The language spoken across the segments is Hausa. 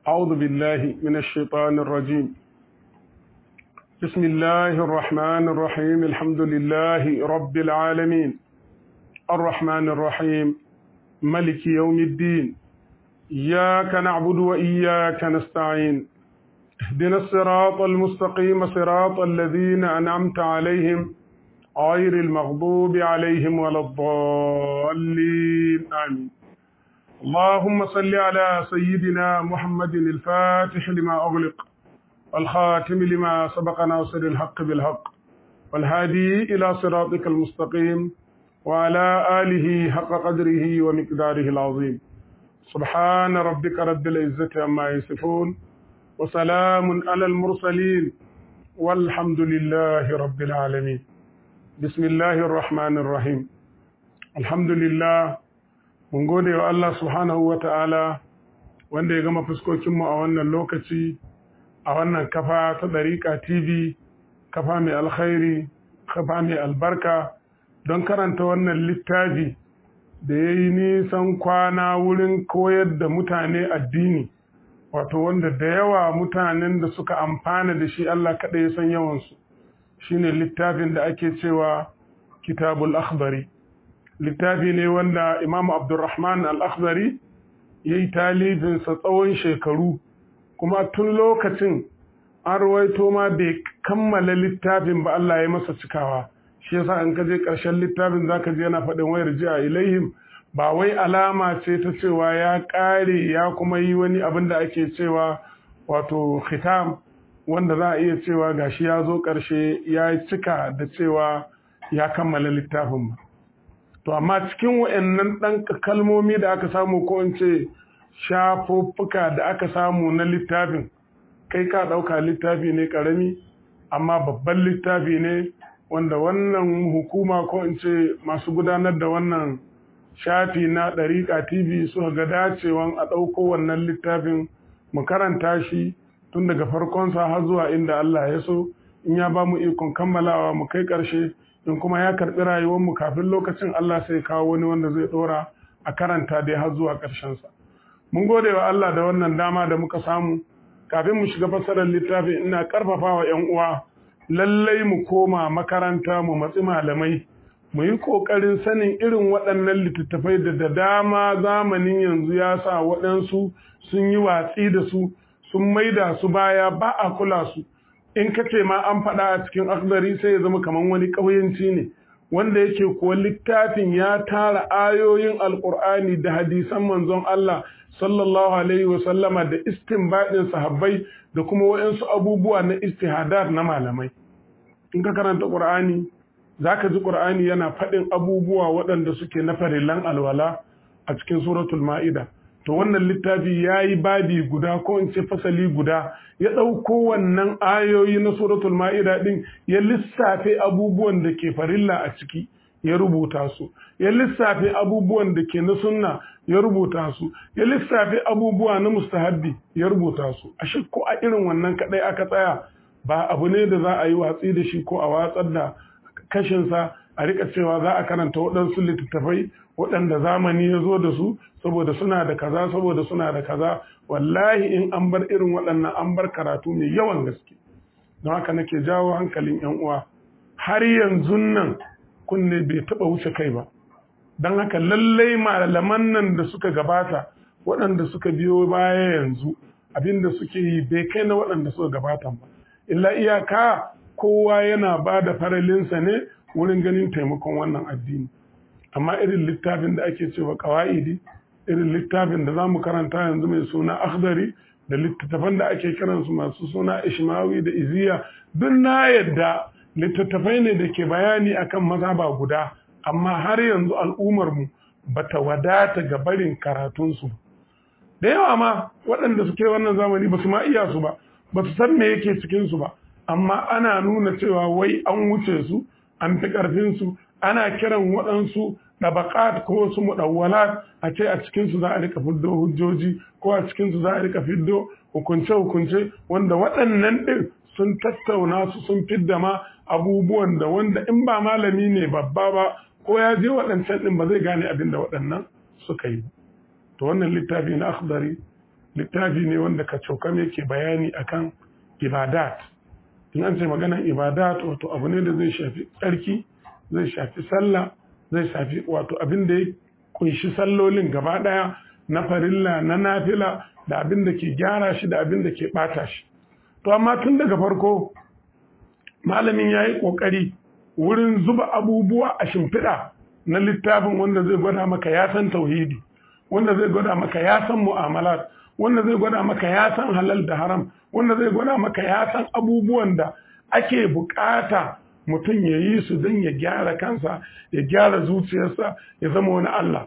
أعوذ بالله من الشيطان الرجيم بسم الله الرحمن الرحيم الحمد لله رب العالمين الرحمن الرحيم ملك يوم الدين إياك نعبد وإياك نستعين اهدنا الصراط المستقيم صراط الذين أنعمت عليهم غير المغضوب عليهم ولا الضالين آمين اللهم صل على سيدنا محمد الفاتح لما أغلق والخاتم لما سبق ناصر الحق بالحق والهادي إلى صراطك المستقيم وعلى آله حق قدره ومقداره العظيم سبحان ربك رب العزة عما يصفون وسلام على المرسلين والحمد لله رب العالمين بسم الله الرحمن الرحيم الحمد لله mun gode wa Allah subhanahu wa ta'ala wanda ya gama fuskokinmu a wannan lokaci a wannan kafa ta ɗariƙa TV, kafa mai alkhairi, kafa mai albarka don karanta wannan littafi da ya yi nisan kwana wurin koyar da mutane addini, wato wanda da yawa mutanen da suka amfana da shi Allah kaɗai ya san yawansu, shi ne littafin da ake cewa kitabul akhbari. littafi ne wanda Imam Abdulrahman Al-Akhdari ya yi talifinsa tsawon shekaru kuma tun lokacin an rawaito ma bai kammala littafin ba Allah ya masa cikawa shi yasa in ka je ƙarshen littafin zaka je yana faɗin wayar ji a ilaihim ba wai alama ce ta cewa ya ƙare ya kuma yi wani abin da ake cewa wato khitam wanda za a iya cewa gashi ya zo ƙarshe ya cika da cewa ya kammala littafin ba to amma cikin wa'annan ɗan kalmomi da aka samu ko in ce shafuffuka da aka samu na littafin kai ka ɗauka littafi ne ƙarami amma babban littafi ne wanda wannan hukuma ko in ce masu gudanar da wannan shafi na ɗariƙa tv suka ga dacewan a ɗauko wannan littafin mu karanta shi tun daga farkonsa har zuwa inda Allah ya so in ya ba mu ikon kammalawa mu kai ƙarshe in kuma ya karɓi rayuwarmu kafin lokacin Allah sai kawo wani wanda zai ɗora a karanta dai har zuwa ƙarshensa. Mun gode wa Allah da wannan dama da muka samu kafin mu shiga fassarar littafin ina ƙarfafa wa ‘yan uwa lallai mu koma makaranta mu matsi malamai mu yi ƙoƙarin sanin irin waɗannan littattafai da da dama zamanin yanzu ya sa waɗansu sun yi watsi da su sun maida su baya ba a kula su. in ka ce ma an faɗa a cikin akhdari sai ya zama kamar wani ƙauyenci ne wanda yake kuwa littafin ya tara ayoyin alƙur'ani da hadisan manzon Allah sallallahu alaihi wa sallama da istinbadin sahabbai da kuma waɗansu abubuwa na istihadat na malamai in ka karanta ƙur'ani zaka ji ƙur'ani yana faɗin abubuwa waɗanda suke na farillan alwala a cikin suratul ma'ida to wannan littafi ya yi babi guda ko in ce fasali guda ya ɗauko wannan ayoyi na suratul ma'ida ɗin ya lissafe abubuwan da ke farilla a ciki ya rubuta su ya lissafe abubuwan da ke na sunna ya rubuta su ya lissafe abubuwa na mustahabbi ya rubuta su a shi ko a irin wannan kaɗai aka tsaya ba abu ne da za a yi watsi da shi ko a watsar da kashinsa a rika cewa za a karanta waɗansu littattafai waɗanda zamani ya zo da su saboda suna da kaza saboda suna da kaza wallahi in an bar irin waɗannan an bar karatu mai yawan gaske don haka nake jawo hankalin yan uwa har yanzu nan kunne bai taɓa wuce kai ba don haka lallai malaman nan da suka gabata waɗanda suka biyo baya yanzu abinda suke yi bai kai na waɗanda suka gabata ba illa iyaka kowa yana ba da faralinsa ne wurin ganin taimakon wannan addini amma irin littafin da ake cewa kawa'idi irin littafin da za mu karanta yanzu mai suna akhdari da littattafan da ake kiransu masu suna ishmawi da iziya duk na yadda littattafai ne da ke bayani akan mazhaba guda amma har yanzu al'ummarmu ba ta wadata ga barin karatunsu da yawa ma waɗanda suke wannan zamani ba su ma iya su ba ba su san me yake cikinsu ba amma ana nuna cewa wai an wuce su an fi ƙarfinsu ana kiran waɗansu ɗabaƙat ko wasu muɗawwalat a ce a cikinsu za a rika fiddo hujjoji ko a cikinsu za a rika fiddo hukunce-hukunce wanda waɗannan ɗin sun tattauna su sun fidda ma abubuwan da wanda in ba malami ne babba ba ko ya je waɗancan ɗin ba zai gane abin da waɗannan suka yi to wannan littafi na akhdari littafi ne wanda ka cokam yake bayani akan ibadat in an ce maganar ibadat wato abu ne da zai shafi tsarki zai shafi sallah zai shafi wato abin da ya kunshi sallolin gaba ɗaya na farilla na nafila da abin da ke gyara shi da abin da ke ɓata shi to amma tun daga farko malamin ya yi ƙoƙari wurin zuba abubuwa a shimfiɗa na littafin wanda zai gwada maka ya san tauhidi wanda zai gwada maka ya san mu'amalat wanda zai gwada maka ya san halal da haram wanda zai gwada maka ya san abubuwan da ake bukata mutum ya yi su don ya gyara kansa ya gyara zuciyarsa ya zama wani Allah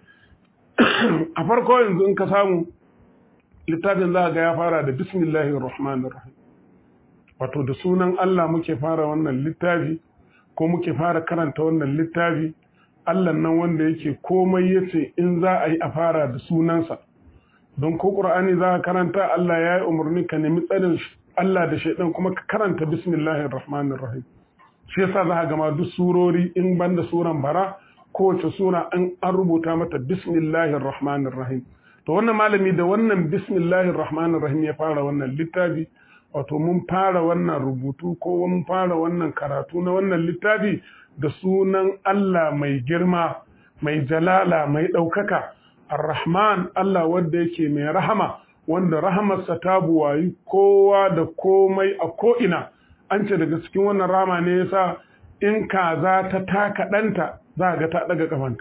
a farko yanzu in ka samu littafin za ga ya fara da bismillahir rahmanir rahim wato da sunan Allah muke fara wannan littafi ko muke fara karanta wannan littafi Allah nan wanda yake komai yace in za a yi a fara da sunansa don ko Qur'ani za ka karanta Allah ya yi umarni ka nemi tsarin Allah da shaidan kuma ka karanta bismillahir rahmanir rahim shi yasa za ka gama duk surori in banda suran bara kowace sura an an rubuta mata bismillahir rahmanir rahim to wannan malami da wannan bismillahir rahmanir rahim ya fara wannan littafi wato mun fara wannan rubutu ko mun fara wannan karatu na wannan littafi da sunan Allah mai girma mai jalala mai ɗaukaka ar-rahman Allah wanda yake mai rahama wanda rahamarsa ta buwayi kowa da komai a ko'ina an ce daga cikin wannan rama ne yasa in kaza ta taka ɗanta za ga ta ɗaga ƙafanta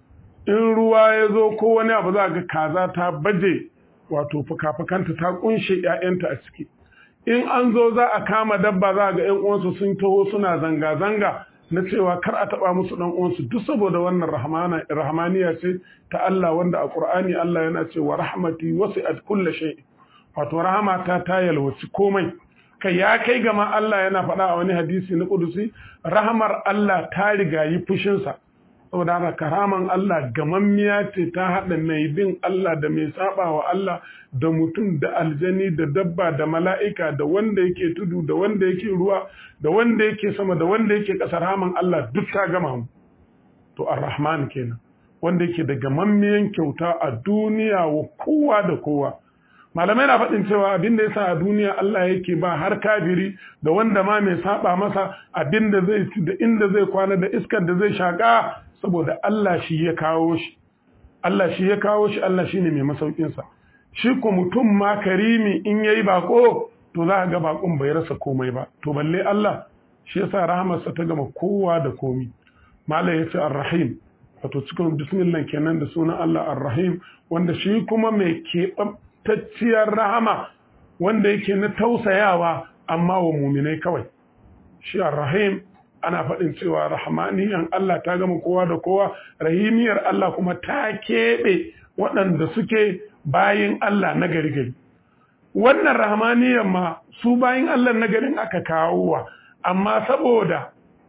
in ruwa ya zo ko wani abu za ga kaza ta baje wato fuka-fukanta ta kunshe ‘ya'yanta a ciki in an zo za a kama dabba za ga ‘yan uwansu sun taho suna zanga-zanga na cewa kar a taɓa musu ɗan uwansu duk saboda wannan rahmaniya ce ta Allah wanda a Ƙur'ani Allah yana cewa rahmati wasi'at kulla shay wato rahmata ta yalwaci komai kai ya kai gama Allah yana faɗa a wani hadisi na kudusi rahmar Allah ta riga yi fushinsa saboda haka karaman Allah gamammiya ce ta haɗa mai bin Allah da mai saba wa Allah da mutum da aljani da dabba da mala'ika da wanda yake tudu da wanda yake ruwa da wanda yake sama da wanda yake ƙasar raman Allah duk ta gama mu to ar-rahman kenan wanda yake da gamammiyan kyauta a duniya wa kowa da kowa malamai na faɗin cewa abin da yasa a duniya Allah yake ba har kafiri da wanda ma mai saba masa abin da zai da inda zai kwana da iskar da zai shaka saboda Allah shi ya kawo shi Allah shi ya kawo shi Allah shine mai masaukin sa shi ko mutum ma karimi in yayi bako to za ga bakon bai rasa komai ba to balle Allah shi yasa rahamarsa ta gama kowa da komi malai yace ar-rahim wato cikin bismillah kenan da sunan Allah ar-rahim wanda shi kuma mai keɓantacciyar rahama wanda yake na tausayawa amma wa muminai kawai shi ar-rahim ana faɗin cewa rahmaniyan Allah ta gama kowa da kowa rahimiyar Allah kuma ta keɓe waɗanda suke bayin Allah na gari gari wannan rahmaniyan ma su bayin Allah na garin aka kawo wa amma saboda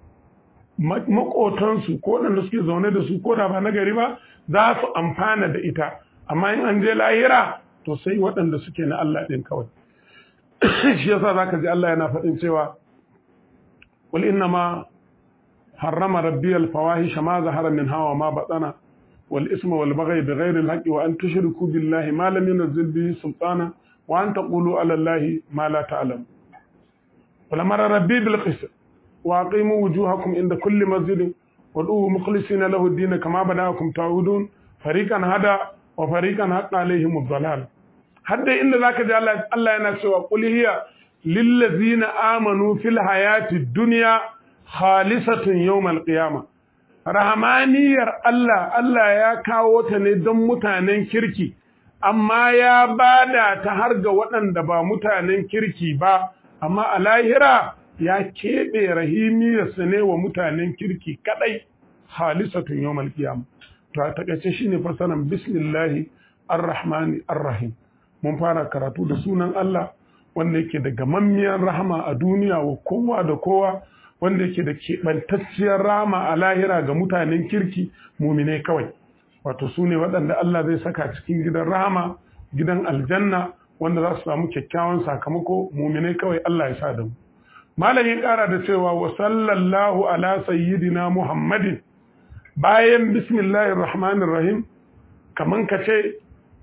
makotansu ko waɗanda suke zaune da su ko da ba na gari ba za su amfana da ita amma in an je lahira to sai waɗanda suke na Allah ɗin kawai shi yasa zaka ji Allah yana faɗin cewa qul inna ma harrama rabbi al fawahisha ma zahara min hawa ma batana wal isma wal baghy bighayri al haqqi wa an tushriku billahi ma lam yunzil bihi sultana wa an taqulu ala allahi ma la ta'lam qul amara rabbi bil qist wa aqimu wujuhakum inda kulli masjidin wad'uhu mukhlisina lahu ad-din kama bada'akum ta'udun fariqan hada wa fariqan haqqa alaihim ad-dalal hadda inda zaka ji Allah Allah yana cewa qul hiya lil ladzina amanu fil hayati dunya khalisatun yawm al-qiyamah rahmaniyar Allah Allah ya kawo ta ne don mutanen kirki amma ya bada ta har ga waɗanda ba mutanen kirki ba amma a lahira ya keɓe rahimiyarsa ne wa mutanen kirki kaɗai halisatun yawmal qiyama to a takaice shine fasaran bismillahi arrahmani arrahim mun fara karatu da sunan Allah wanda yake da gamammiyar rahama a duniya wa kowa da kowa wanda yake da keɓantacciyar rahama a lahira ga mutanen kirki muminai kawai wato su ne waɗanda Allah zai saka cikin gidan rahama gidan aljanna wanda za su samu kyakkyawan sakamako muminai kawai Allah ya sa da mu malam ya ƙara da cewa wa sallallahu ala sayyidina muhammadin bayan bismillahir rahmanir rahim kaman ka ce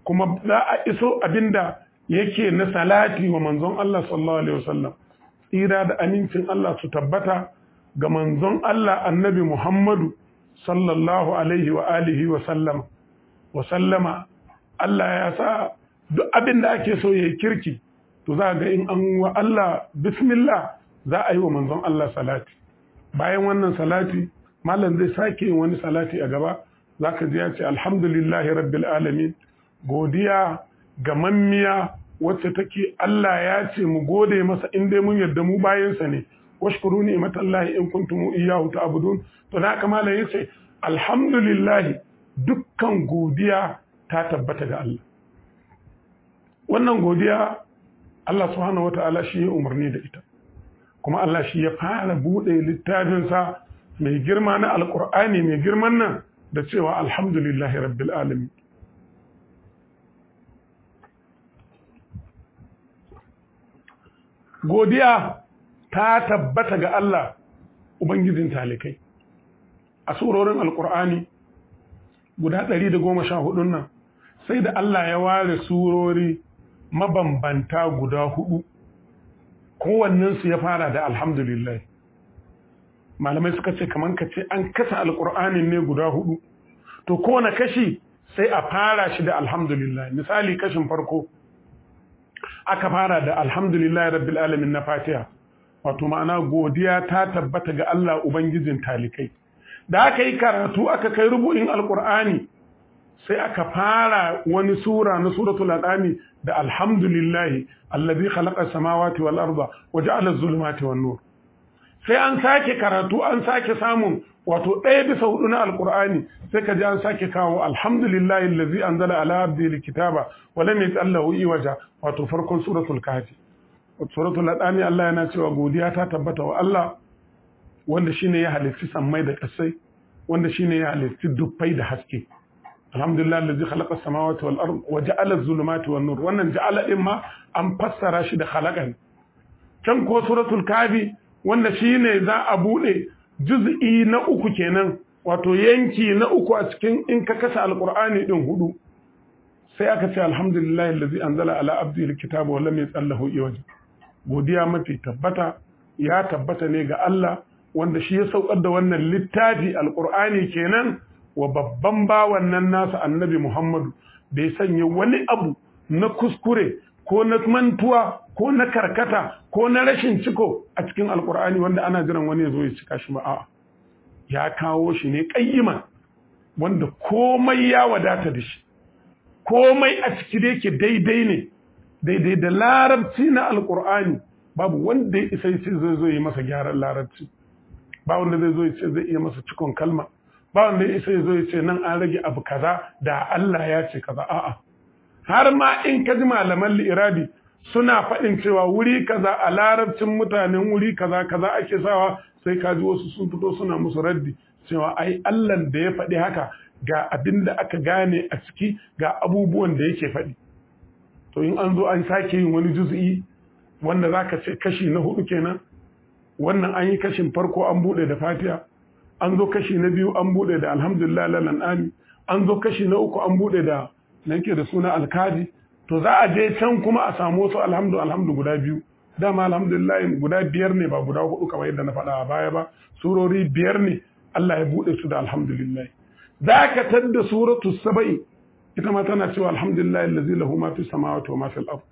kuma za a iso abinda yake na salati wa manzon Allah sallallahu alaihi wasallam tsira da amincin Allah su tabbata ga manzon Allah annabi Muhammadu sallallahu alaihi wa alihi wa sallam wa sallama Allah ya sa duk abin da ake so ya yi kirki to za ga in an wa Allah bismillah za a yi wa manzon Allah salati bayan wannan salati malam zai sake yin wani salati a gaba za ka ji ya ce alhamdulillahi rabbil alamin godiya ga mammiya wacce take Allah ya ce mu gode masa in dai mun yarda mu bayansa ne washkuru ni'matallahi in kuntum iyyahu ta'budun to da haka malam yace alhamdulillah dukkan godiya ta tabbata ga Allah wannan godiya Allah subhanahu wata'ala shi ya umarni da ita kuma Allah shi ya fara bude littafinsa mai girma na alkur'ani mai girman nan da cewa alhamdulillahi rabbil alamin godiya ta tabbata ga Allah ubangijin talikai a surorin alkur'ani guda ɗari da goma sha hudun nan sai da Allah ya ware surori mabambanta guda hudu kowannensu ya fara da alhamdulillah malamai suka ce kamar ka ce an kasa alkur'anin ne guda hudu to kowane kashi sai a fara shi da alhamdulillah misali kashin farko aka fara da alhamdulillah rabbil alamin na fatiha wato ma'ana godiya ta tabbata ga Allah ubangijin talikai da aka yi karatu aka kai rubu'in alkur'ani sai aka fara wani sura na suratul al'ami da alhamdulillahi allazi khalaqa samawati wal arda wa ja'ala az-zulumati wan nur sai an sake karatu an sake samun wato ɗaya bisa hudu na alkur'ani sai ka ji an sake kawo alhamdulillahi allazi anzala ala abdi alkitaba wa lam yaj'alhu iwaja wato farkon suratul kahfi suratul al'ami Allah yana cewa godiya ta tabbata wa Allah wanda shine ya halitti sammai da kasai wanda shine ya halitti dubbai da haske alhamdulillah allazi khalaqa samawati wal ard wa ja'ala az-zulumati wan nur wannan ja'ala din ma an fassara shi da khalaqan can ko suratul kafi wanda shine za a bude juz'i na uku kenan wato yanki na uku a cikin in ka kasa alqur'ani din hudu sai aka ce alhamdulillah allazi anzala ala abdihi alkitaba wa lam yatsallahu iwaja godiya mafi tabbata ya tabbata ne ga Allah wanda shi ya saukar da wannan littafi alkur'ani kenan wa babban bawan nan nasa annabi Muhammadu bai sanya wani abu na kuskure ko na mantuwa ko na karkata ko na rashin ciko a cikin alkur'ani wanda ana jiran wani ya zo ya cika shi ba a'a ya kawo shi ne kayyima wanda komai ya wadata da shi komai a ciki da yake daidai ne daidai da larabci na alkur'ani babu wanda ya isa ce zai zo yi masa gyaran larabci ba wanda zai zo ya ce zai iya masa cikon kalma ba wanda ya isa ya zo ya ce nan an rage abu kaza da Allah ya ce kaza a'a har ma in ka ji malaman li'irabi suna faɗin cewa wuri kaza a larabcin mutanen wuri kaza kaza ake sawa sai ka ji wasu sun fito suna musu raddi cewa ai Allah da ya faɗi haka ga abin da aka gane a ciki ga abubuwan da yake faɗi to in an zo an sake yin wani juz'i wanda za ka ce kashi na hudu kenan wannan an yi kashin farko an buɗe da fatiha an zo kashi na biyu an buɗe da alhamdulillah lalan ami an zo kashi na uku an buɗe da na yake da suna alkaji to za a je can kuma a samu wasu alhamdu alhamdu guda biyu dama alhamdulillah guda biyar ne ba guda hudu kamar yadda na faɗa a baya ba surori biyar ne Allah ya buɗe su da alhamdulillah za ka tadda suratu saba'i ita ma tana cewa alhamdulillah allazi lahu ma fi samawati wa ma fil ard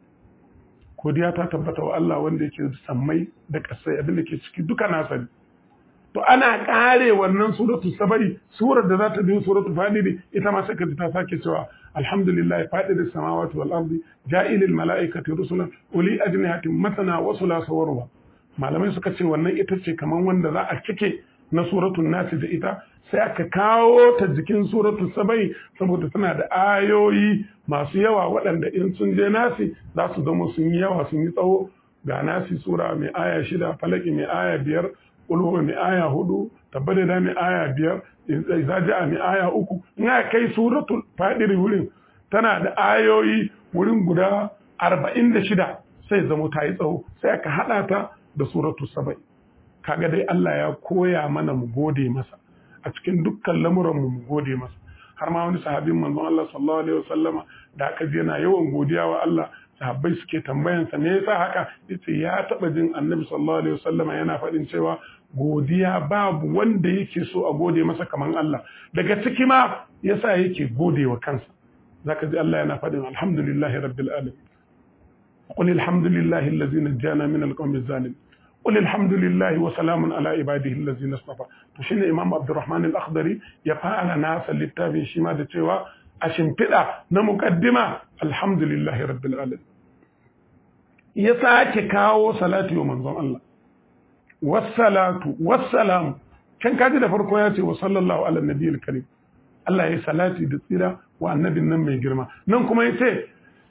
godiya ta tabbata wa Allah wanda yake sammai da kasai abin da ke ciki duka nasa ne to ana kare wannan suratu saba'i surar da za ta biyo suratu fadiri ita ma sai ka ji ta sake cewa alhamdulillah fadiris samawati wal ardi ja'ilil mala'ikati rusulan uli ajnihatin masana wa thulatha wa ruba malamai suka ce wannan ita ce kaman wanda za a cike na suratul nasi da ita sai aka kawo ta jikin suratul sabai saboda tana da ayoyi masu yawa waɗanda in sun je nasi za su zama sun yi yawa sun yi tsawo ga nasi sura mai aya shida falaki mai aya biyar ulwa mai aya hudu tabbada da mai aya biyar zaji'a mai aya uku in aka kai suratul fadiri wurin tana da ayoyi wurin guda arba'in da shida sai zama ta yi tsawo sai aka haɗa ta da suratul sabai kaga dai Allah ya koya mana mu gode masa a cikin dukkan lamuranmu mu gode masa har ma wani sahabin manzon Allah sallallahu alaihi wasallama da aka ji yana yawan godiya wa Allah sahabbai suke tambayansa me yasa haka yace ya taba jin annabi sallallahu alaihi wasallama yana faɗin cewa godiya babu wanda yake so a gode masa kaman Allah daga ciki ma yasa yake gode wa kansa zaka ji Allah yana faɗin alhamdulillahi rabbil alamin qul alhamdulillahi allazi najjana min alqawmi adh-dhalimin qul alhamdulillahi wa salamun ala ibadihi allazina istafa to shine imam abdurrahman al-akhdari ya fara nasa littafin shi ma da cewa a shimfiɗa na muqaddima alhamdulillahi rabbil alamin ya sake kawo salati wa manzon Allah wassalatu wassalamu can kaji da farko ya ce wa sallallahu ala nabiyil karim Allah ya salati da tsira wa annabin nan mai girma nan kuma ya ce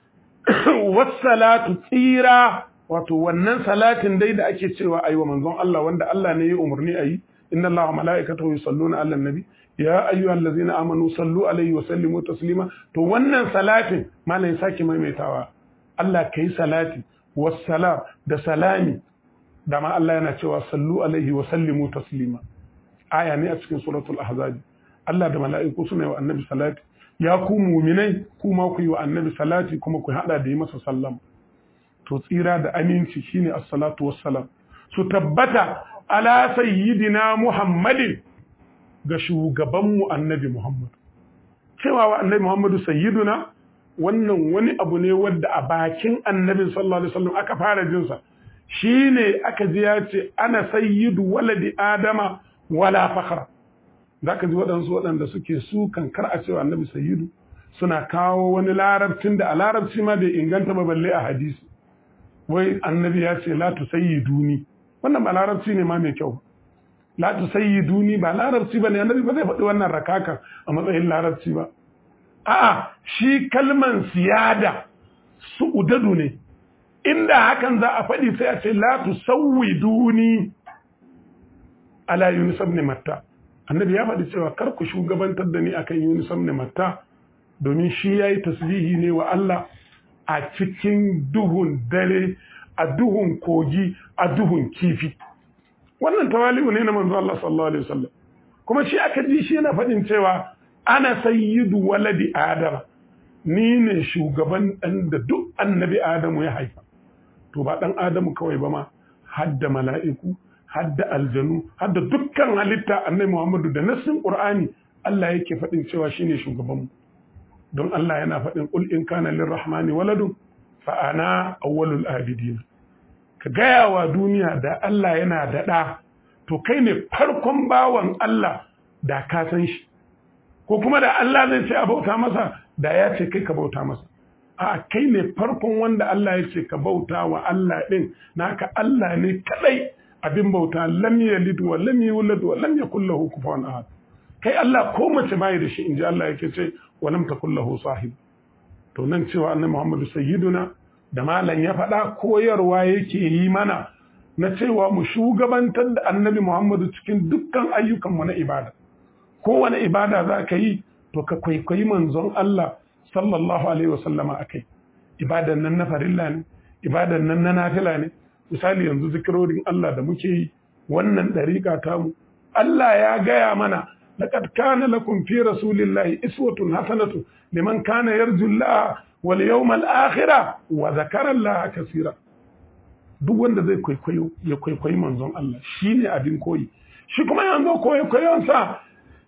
wassalatu tsira wato wannan salatin dai da ake cewa ayi wa manzon Allah wanda Allah ne ya umarni ayi inna Allah wa mala'ikatahu yusalluna ala nabi ya ayyuhal ladzina amanu sallu alaihi wa sallimu taslima to wannan salatin malai sake maimaitawa Allah kai salati wassalam da salami da ma Allah yana cewa sallu alaihi wa sallimu taslima aya ne a cikin suratul ahzab Allah da mala'iku suna yi wa annabi salati ya ku muminai kuma ku yi wa annabi salati kuma ku hada da yi masa sallama to tsira da aminci shine as-salatu wassalam su tabbata ala sayyidina muhammadin ga shugabanmu annabi muhammad cewa wa annabi muhammadu sayyiduna wannan wani abu ne wadda a bakin annabi sallallahu alaihi wasallam aka fara jinsa shine aka ji ya ce ana sayyidu waladi adama wala fakhra zaka ji waɗansu waɗanda suke su kar a cewa annabi sayyidu suna kawo wani larabcin da a larabci ma bai inganta ba balle a hadisi wai annabi ya ce la tusayyiduni wannan ba larabci ne ma mai kyau la tusayyiduni ba larabci ba ne annabi ba zai faɗi wannan rakaka a matsayin larabci ba a'a shi kalman siyada su udadu ne inda hakan za a faɗi sai a ce la tusawwiduni ala yunus ibn matta annabi ya faɗi cewa kar ku shugabantar da ni akan yunus ibn matta domin shi yayi tasbihi ne wa Allah a cikin duhun dare a duhun kogi a duhun kifi wannan tawali'u ne na manzo Allah sallallahu alaihi wasallam kuma shi aka ji shi yana faɗin cewa ana sayyidu waladi adama ni ne shugaban ɗan da duk annabi adamu ya haifa to ba ɗan adamu kawai ba ma hadda mala'iku hadda aljanu hadda dukkan halitta annabi muhammadu da nassin qur'ani Allah yake faɗin cewa shine shugabanmu don Allah yana faɗin ƙul in kana lirrahmani waladun fa ana awwalul abidin ka gaya wa duniya da Allah yana da ɗa to kai ne farkon bawan Allah da ka san shi ko kuma da Allah zai ce a bauta masa da ya ce kai ka bauta masa a kai ne farkon wanda Allah ya ce ka bauta wa Allah ɗin naka Allah ne kadai abin bauta lam yalid wa lam yulad wa lam yakul lahu kufuwan ahad kai Allah ko mace bai da shi inji Allah yake ce wa lam takul lahu sahib to nan cewa annabi Muhammadu sayyiduna da malam ya faɗa koyarwa yake yi mana na cewa mu shugabantar da annabi Muhammadu cikin dukkan ayyukanmu na ibada kowane ibada za ka yi to ka kwaikwayi manzon Allah sallallahu alaihi wasallama a kai ibadan nan na farilla ne ibadan nan na nafila ne misali yanzu zikirorin Allah da muke yi wannan ɗariƙa tamu Allah ya gaya mana laqad kana lakum fi rasulillahi iswatun hasanatu liman kana yarju Allah wal yawmal akhir wa zakara Allah kaseera duk wanda zai kwaikwayo ya kwaikwayi manzon Allah shine abin koyi shi kuma yanzu kwaikwayon sa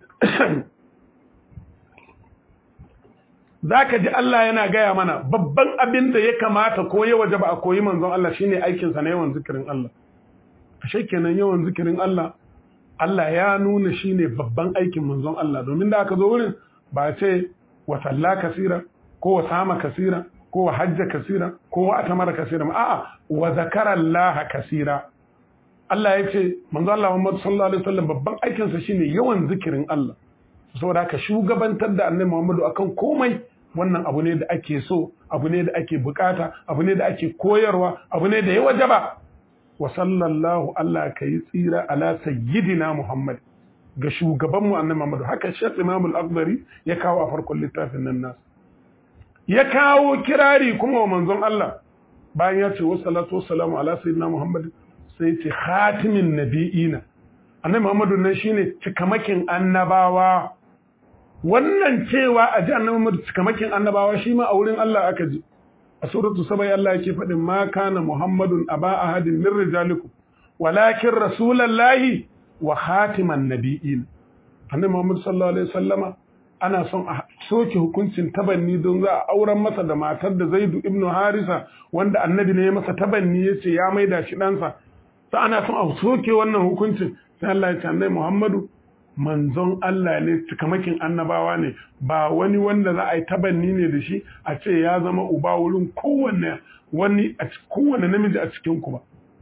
za ka ji Allah yana gaya mana babban abin da ya kamata ko ya waje ba a koyi manzon Allah shine aikinsa na yawan zikirin Allah ashe kenan yawan zikirin Allah Allah ya nuna shine babban aikin manzon Allah domin da aka zo wurin ba ce wa salla kasira ko wa sama kasira ko wa hajja kasira ko wa atamara kasira a'a wa zakara Allah kasira Allah ya ce manzon Allah Muhammad sallallahu alaihi wasallam babban aikinsa shine yawan zikirin Allah saboda ka shugabantar da annabi Muhammadu akan komai wannan abu ne da ake so abu ne da ake bukata abu ne da ake koyarwa abu ne da ya wajaba wa sallallahu Allah ka yi tsira ala sayyidina Muhammad ga shugaban mu annabi Muhammadu haka Sheikh Imam Al-Akbari ya kawo a farkon littafin nan nasu ya kawo kirari kuma wa manzon Allah bayan ya ce wassalatu wassalamu ala sayyidina Muhammad sai ce khatimin nabiyina annabi Muhammadu nan shine cikamakin annabawa wannan cewa a ji annabi Muhammad cikamakin annabawa shi ma a wurin Allah aka ji a suratu sabai Allah yake faɗin ma kana Muhammadun aba ahadin min rijalikum walakin rasulallahi wa khatiman nabiyyin annabi Muhammad sallallahu alaihi wasallama ana son a soke hukuncin tabanni don za a auren masa da matar da Zaidu ibnu Harisa wanda annabi ne ya masa tabanni yace ya maida shi ɗansa sai ana son a soke wannan hukuncin sai Allah ya ce annabi Muhammadu manzon Allah ne cikamakin annabawa ne ba wani wanda za a yi tabanni ne da shi a ce ya zama uba wurin kowanne wani a kowanne namiji a cikin ku ba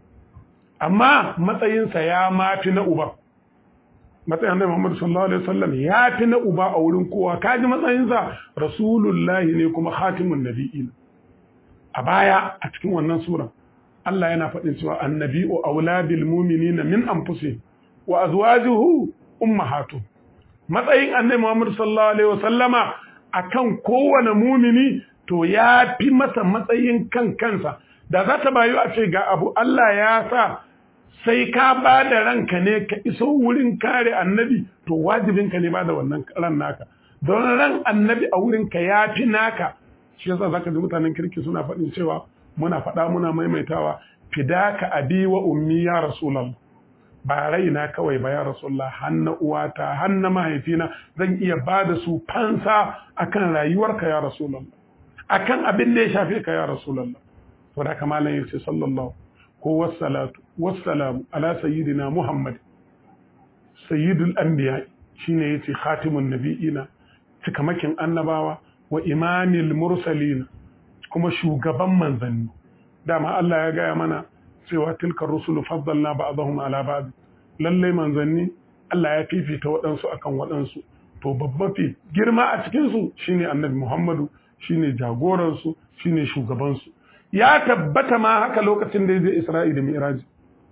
amma matsayinsa ya mafi na uba matsayin annabi Muhammad sallallahu alaihi wasallam ya fi na uba a wurin kowa kaji matsayinsa rasulullahi ne kuma khatimun nabiyyin a baya a cikin wannan sura Allah yana faɗin cewa annabi'u auladil mu'minina min anfusihim wa azwajuhu ummahatu matsayin annabi Muhammad sallallahu alaihi wasallama akan kowane mumini to ya fi masa matsayin kan kansa da za ta bayu a ce ga abu Allah ya sa sai ka ba da ranka ne ka iso wurin kare annabi to wajibinka ne ba da wannan ran naka don ran annabi a wurinka ya fi naka shi yasa zaka ji mutanen kirki suna faɗin cewa muna faɗa muna maimaitawa fidaka abi wa ummi ya rasulullah ba raina kawai ba ya rasulullah hanna uwata hanna mahaifina zan iya ba da su fansa akan rayuwarka ya rasulullah akan abin da ya shafe ka ya rasulullah to da kamalan yace sallallahu ko wassalatu wassalamu ala sayyidina muhammad sayyidul anbiya shine yace khatimun nabiyina cikamakin annabawa wa imamil mursalin kuma shugaban manzanni dama Allah ya gaya mana cewa tilka rusulu faddalna ba'dahum ala ba'd lalle manzanni Allah ya fifita waɗansu akan waɗansu to babba fi girma a cikin su shine annabi Muhammadu shine jagoran su shine shugaban su ya tabbata ma haka lokacin da ya je Isra'i da Mi'raj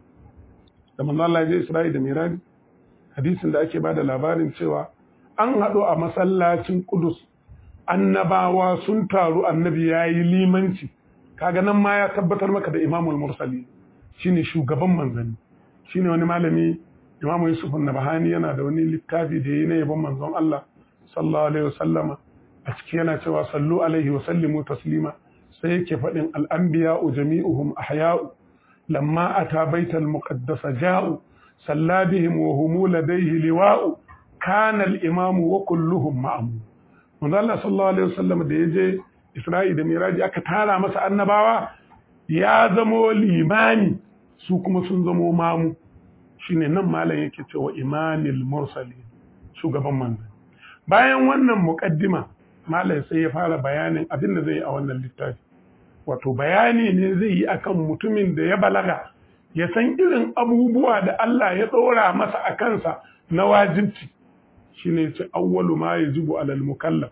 da manzo Allah ya je Isra'i da Mi'raj hadisin da ake bada labarin cewa an haɗu a masallacin Kudus annabawa sun taru annabi ya yi limanci kaga nan ma ya tabbatar maka da imamul mursali shine shugaban manzanni shine wani malami imamu yusuf nabahani yana da wani littafi da yi na yabon manzon Allah sallallahu alaihi wasallama a ciki yana cewa sallu alaihi wa sallimu taslima sai yake faɗin al'anbiya'u jami'uhum ahya'u lamma ata baital muqaddasa ja'u salla bihim wa hum ladayhi liwa'u kana al-imamu wa kulluhum ma'amu manzo Allah sallallahu alaihi wasallam da yaje Isra'i da Miraji aka tara masa annabawa ya zamo limani su kuma sun zamo mamu shine nan malam yake cewa imamil mursalin shugaban manzo bayan wannan muqaddima malam sai ya fara bayanin abin da zai yi a wannan littafi wato bayani ne zai yi akan mutumin da ya balaga ya san irin abubuwa da Allah ya ɗora masa a kansa na wajibci shine ce awwalu ma yajibu alal mukallaf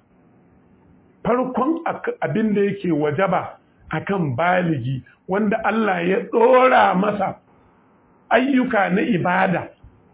farkon abin da yake wajaba akan baligi wanda Allah ya ɗora masa ayyuka na ibada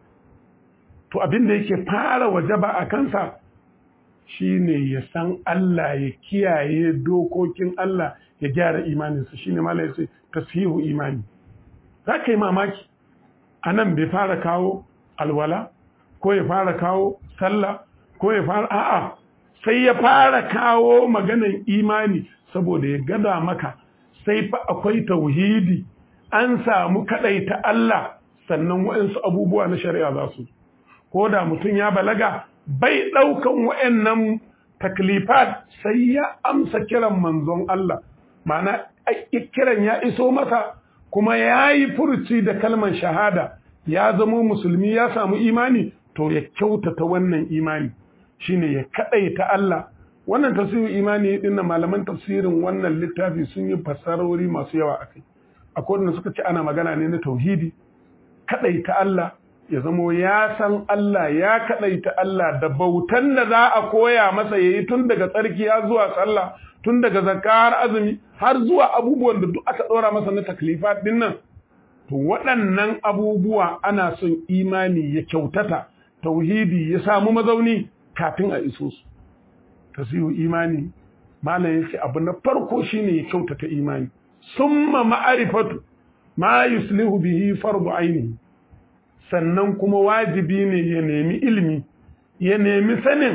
to abin da yake fara wajaba a kansa shine ya san Allah ya kiyaye dokokin Allah ya gyara imaninsa shine mala ya ce tasihu imani za ka yi mamaki a nan bai fara kawo alwala ko ya fara kawo sallah ko ya fara a'a sai ya fara kawo maganan imani saboda ya gada maka sai fa akwai tauhidi an samu ta Allah sannan waɗansu abubuwa na shari'a za su ko da mutum ya balaga bai ɗaukan waɗannan taklifat sai ya amsa kiran manzon Allah ma'ana kiran ya iso masa kuma ya yi furuci da kalmar shahada ya zamo musulmi ya samu imani to ya kyautata wannan imani shine ya kaɗaita Allah wannan tafsirin imani din nan malaman tafsirin wannan littafi sun yi fassarori masu yawa akai akwai wanda suka ce ana magana ne na tauhidi kaɗaita Allah ya zamo ya san Allah ya kaɗaita Allah da bautan da za a koya masa yayi tun daga tsarki har zuwa sallah tun daga zakka har azumi har zuwa abubuwan da duk aka ɗora masa na taklifat din nan to waɗannan abubuwa ana son imani ya kyautata tauhidi ya samu mazauni kafin a iso su tasihu imani malam yake abu na farko shine ya kyautata imani summa ma'arifatu ma yuslihu bihi fardu ainihi sannan kuma wajibi ne ya nemi ilimi ya nemi sanin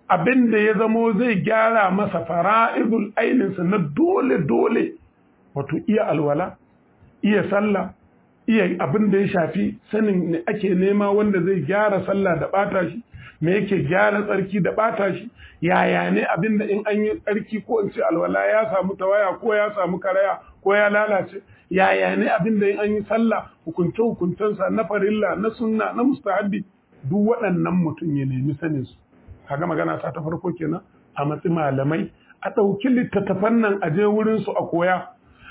abin da ya zamo zai gyara masa fara'idul aininsa na dole dole wato iya alwala iya sallah iya abin da ya shafi sanin ne ake nema wanda zai gyara sallah da bata shi me yake gyara tsarki da bata shi yaya ne abin da in an yi tsarki ko in ce alwala ya samu tawaya ko ya samu karaya ko ya lalace yaya ne abin da in an yi sallah hukunce hukuncensa na farilla na sunna na mustahabbi duk waɗannan mutum ya nemi sanin su kaga magana ta ta farko kenan a matsi malamai a ɗauki littattafan nan a je wurin su a koya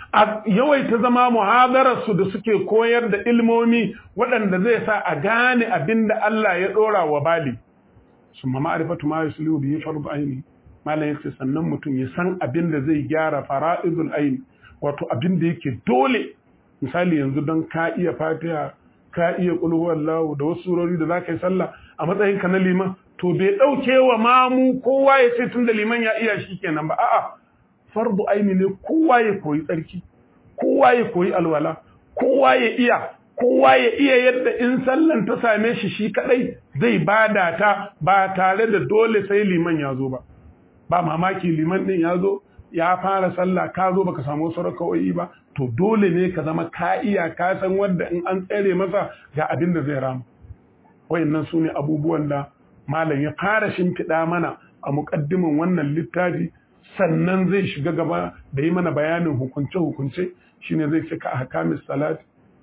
a yawaita zama muhadararsu da suke koyar da ilmomi waɗanda zai sa a gane abin da Allah ya ɗora wa bali sun ma ma'arifatu ma yuslihu bihi fardu aini malam yace sannan mutum ya san abin da zai gyara fara'idul aini wato abin da yake dole misali yanzu don ka iya fatiha ka iya qul huwallahu da wasu surori da zaka yi sallah a matsayin ka na liman to bai ɗauke wa mamu kowa ya ce tun da liman ya iya shi kenan ba a'a fardu aini ne kowa ya koyi tsarki kowa ya koyi alwala kowa ya iya kowa ya iya yadda in sallan ta same shi shi kadai zai bada ta ba tare da dole sai liman ya zo ba ba mamaki liman din ya zo ya fara sallah ka zo baka samu wasu raka'o'i ba to dole ne ka zama ka iya ka san wanda in an tsere masa ga abin da zai rama wayannan su ne abubuwan da malam ya fara shimfiɗa mana a muƙaddimin wannan littafi sannan zai shiga gaba da yi mana bayanin hukunce-hukunce shine zai ce ka ahkamis salat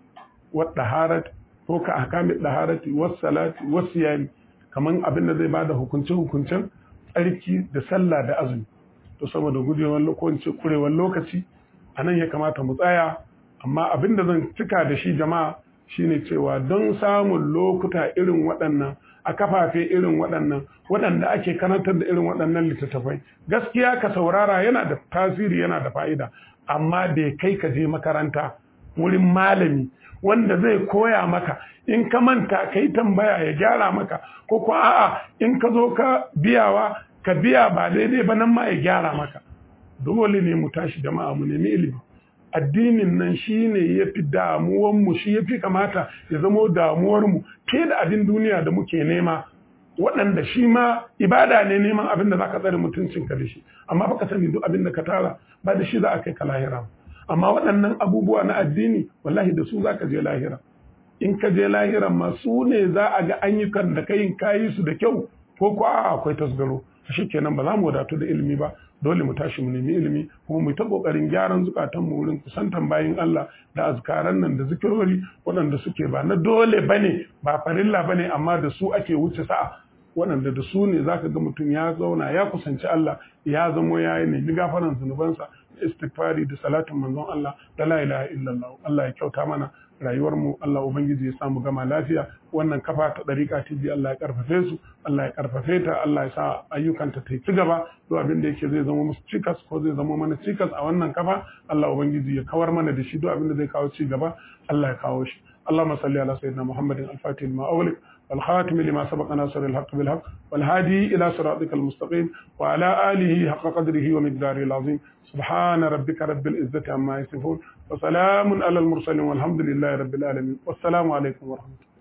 wa daharat ko ka ahkamis daharati was salati was siyami kaman abin da zai bada hukunce-hukuncen tsarki da sallah da azumi to saboda gudewar lokaci kurewar lokaci anan ya kamata mu tsaya amma abin da zan cika da shi jama'a shine cewa don samun lokuta irin waɗannan a kafafe irin waɗannan waɗanda ake karantar da irin waɗannan littattafai gaskiya ka saurara yana da tasiri yana da fa'ida amma bai kai ka je makaranta wurin malami wanda zai koya maka in ka manta ka yi tambaya ya gyara maka ko ko a'a in ka zo ka biyawa ka biya ba daidai ba nan ma ya gyara maka dole ne mu tashi jama'a mu nemi ilimi addinin nan shi ne ya fi damuwanmu shi ya fi kamata ya zamo damuwarmu ke da abin duniya da muke nema waɗanda shi ma ibada ne neman abin da za ka tsare mutuncinka da shi amma baka sani duk abin da ka tara ba da shi za a kai ka lahira amma waɗannan abubuwa na addini wallahi da su za ka je lahira in ka je lahira ma su ne za a ga ayyukan da kayin kayi su da kyau ko ko a akwai tasgaro shi kenan ba za mu wadatu da ilimi ba dole mu tashi mu nemi ilimi kuma mu ta kokarin gyaran zukatan mu wurin kusantan bayin Allah da azkaran nan da zikirori waɗanda suke ba na dole bane ba farilla bane amma da su ake wuce sa'a waɗanda da su ne zaka ga mutum ya zauna ya kusanci Allah ya zamo ya yi nemi gafaran zunubansa istighfari da salatin manzon Allah da la ilaha illallah Allah ya kyauta mana rayuwar mu Allah ubangiji ya samu gama lafiya wannan kafa ta dariƙa tiji Allah ya karfafe su Allah ya karfafe ta Allah ya sa ayyukanta ta ci gaba duk abin da yake zai zama musu cikas ko zai zama mana cikas a wannan kafa Allah ubangiji ya kawar mana da shi duk abin da zai kawo ci gaba Allah ya kawo shi اللهم صل على سيدنا محمد الفاتح لما أغلق والخاتم لما سبق ناصر الحق بالحق والهادي إلى صراطك المستقيم وعلى آله حق قدره ومقداره العظيم سبحان ربك رب العزة عما يصفون وسلام على المرسلين والحمد لله رب العالمين والسلام عليكم ورحمة الله